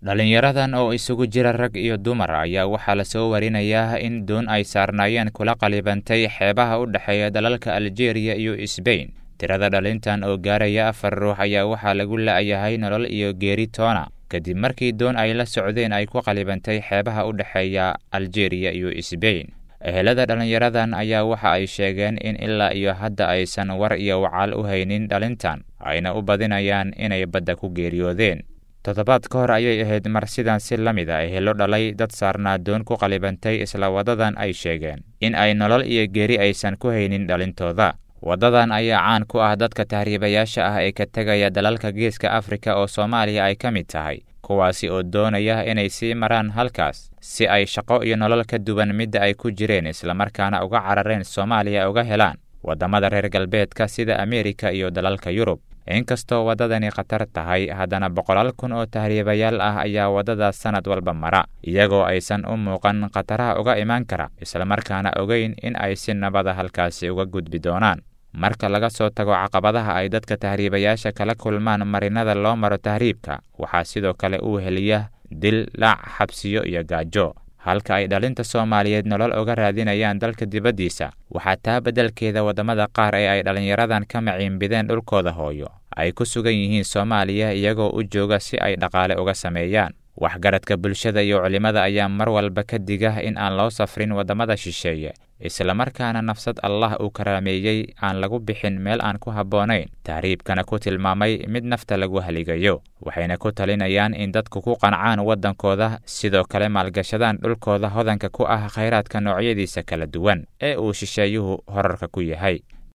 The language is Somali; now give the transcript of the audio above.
dhallinyaradan oo isugu jira rag iyo dumar ayaa waxaa lasoo warinayaa in doon ay saarnaayeen kula qalibantay xeebaha u dhexeeya dalalka aljeeriya iyo sbain tirada dhalintan oo gaaraya afar ruux ayaa waxaa lagu la'yahay nolol iyo geeri toona kadib markii doon ay la socdeen ay ku qalibantay xeebaha u dhexeeya aljeeriya iyo sbain ehelada dhallinyaradan ayaa waxa ay sheegeen in ilaa iyo hadda aysan war iyo wacaal u haynin dhalintan ayna u badinayaan inay badda ku geeriyoodeen toddobaad ka hor ayay ahayd mar sidan si la mid a ehelo dhalay dad saarnaa doon ku qalibantay isla waddadan ay sheegeen in ay nolol iyo geeri aysan ku haynin dhalintooda waddadan ayaa caan ku ah dadka tahriibayaasha ah ee ka tegaya dalalka geeska afrika oo soomaaliya ay ka mid tahay kuwaasi oo doonaya inay sii maraan halkaas si ay shaqo iyo nolol ka duwan midda ay ku jireen islamarkaana uga carareen soomaaliya uga helaan waddamada reer galbeedka sida ameerika iyo dalalka yurub inkastoo waddadani khatar tahay haddana boqolaal kun oo tahriibayaal ah ayaa waddadaas sannad walba mara iyagoo aysan u muuqan khataraha uga imaan kara islamarkaana ogeyn in ay si nabada halkaasi uga gudbi doonaan marka laga soo tago caqabadaha ay dadka tahriibayaasha kala kulmaan marinada loo maro tahriibka waxaa sidoo kale uu heliya dil laac xabsiyo iyo gaajo halka ay dhalinta soomaaliyeed nolol uga raadinayaan dalka dibaddiisa waxaa taa beddelkeeda waddamada qaar ee ay dhallinyaradan ka maciinbideen dhulkooda hooyo ay ku sugan yihiin soomaaliya iyagoo u jooga si ay dhaqaale uga sameeyaan waxgaradka bulshada iyo culimmada ayaa mar walba ka diga in aan loo safrin waddamada shisheeye islamarkaana nafsad allah uu karaameeyey aan lagu bixin meel aan ku habboonayn tahriibkana ku tilmaamay mid nafta lagu haligayo waxayna ku talinayaan in dadku ku qancaan waddankooda sidoo kale maalgashadaan dhulkooda hodanka ku ah khayraadka noocyadiisa kala duwan ee uu shisheeyuhu horarka ku yahay